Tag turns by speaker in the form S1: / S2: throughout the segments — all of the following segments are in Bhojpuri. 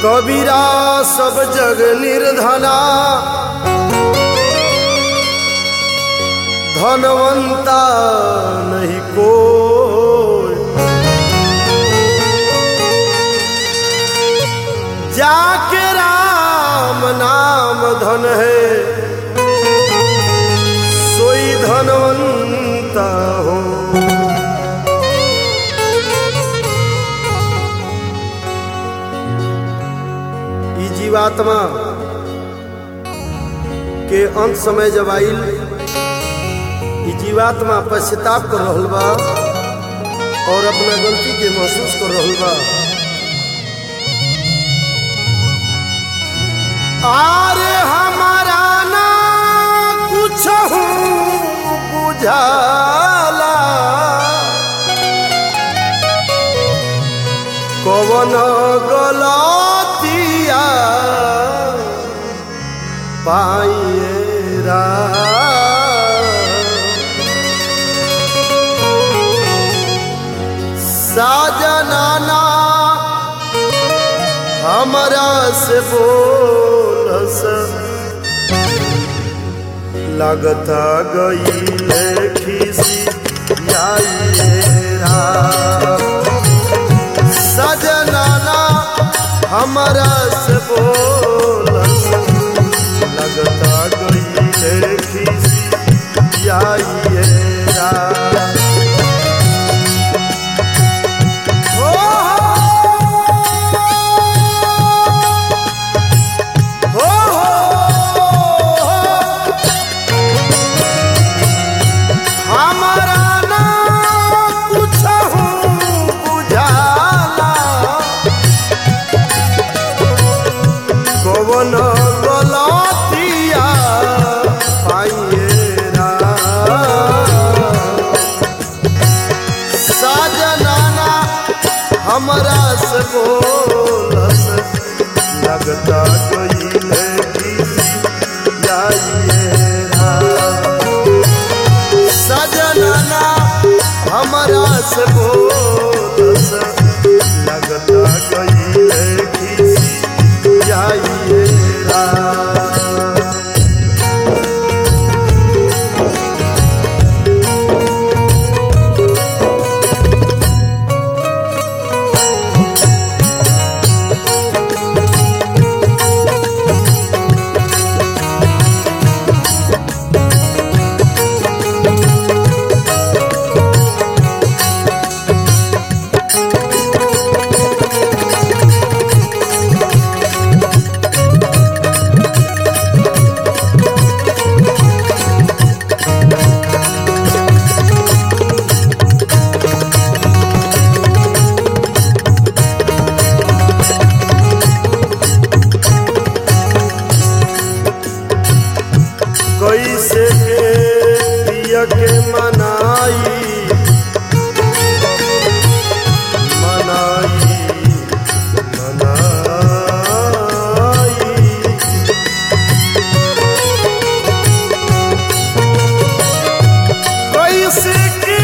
S1: कबीरा सब जग निर्धना धनवंता नहीं कोई जाके राम नाम धन है सोई धनवंता हो ई जीवात्मा के अंत समय जब आइल ई जीवात्मा पश्चाताप कर रहल बा और अपना गलती के महसूस कर रहल बा आरे हमारा ना कुछ बुझाला कवन गलतिया पाइरा साजनाना हमरा से बोलस लगता गई खिसी आइरा सजनाना हमरा से बोलस लगता गई खिसी आइरा हमारा ना कुछहु बुझाला कवन गलतिया पाइएरा साजनाना हमरा से बोलस लगता गईले जाइएरा सजनना हमरा से बोलस लगता गईले खिसी जाइएरा कैसे के पिया के मनाई मनाई मनाई कैसे के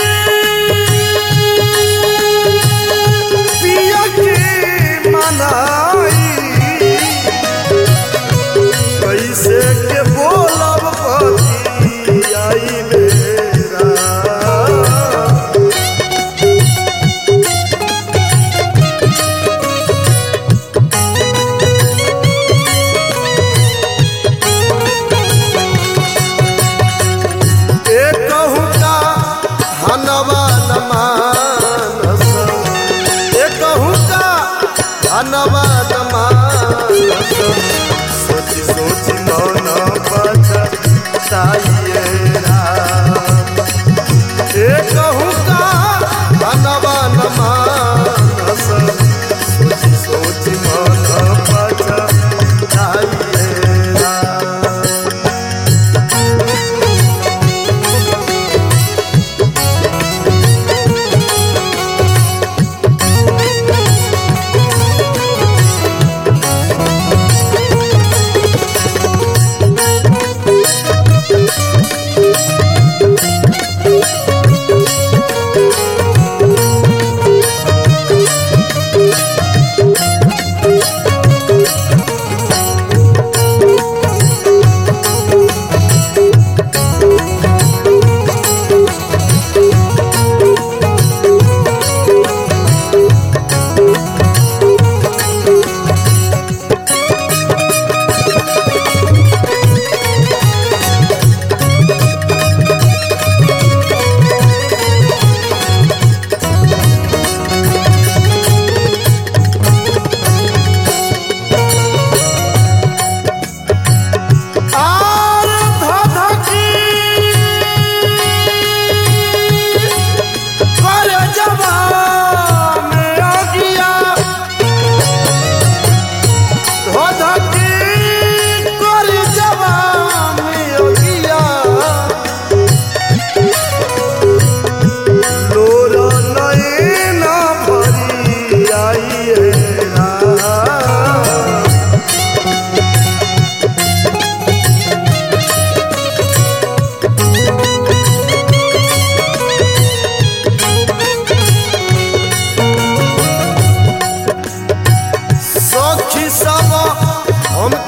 S1: पिया के मनाई कैसे के बोलब पति आई मेरा एक कहूँ का हनवा न मानस एक कहूँ का हनवा न मानस सोची सोची मन बचाइएरा एक कहूँ का हनवा न मानस सोची सोची मन बचाइएरा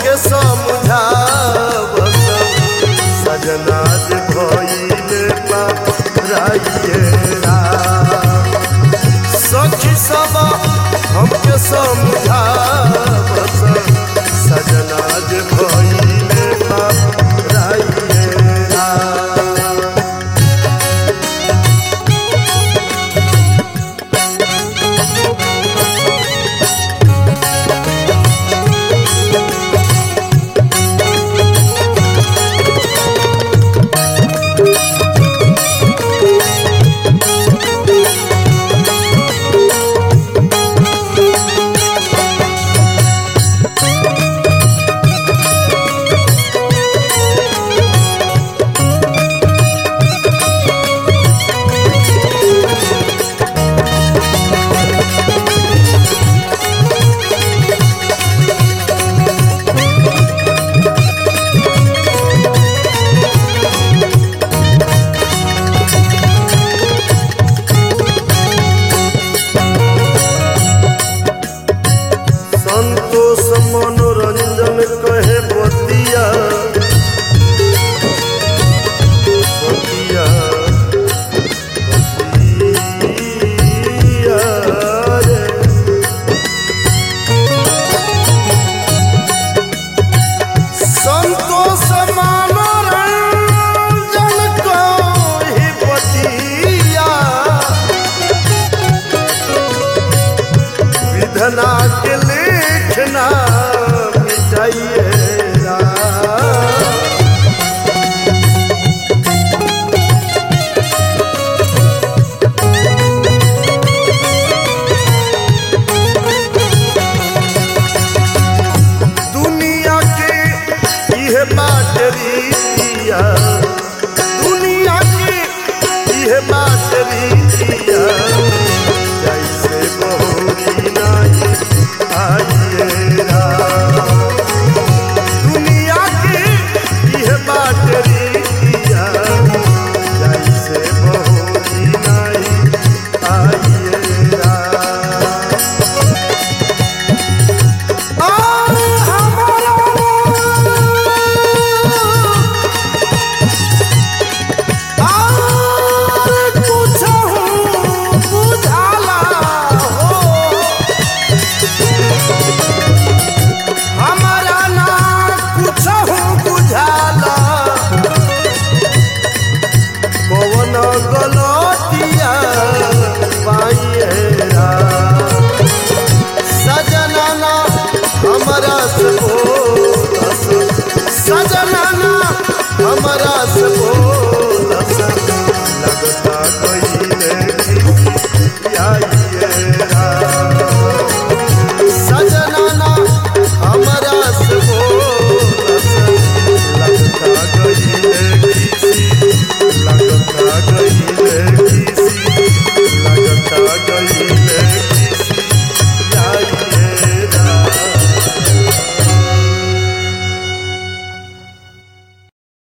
S1: हमके समझाव सजना जे भइले पाराइए राम सखी सब हमके समझाव सजना जे भइले पाराइए राम संतोष मनोरंजन कहे बतिया बतिया बतिया रे। संतोष मनोरंजन कहे बतिया विधना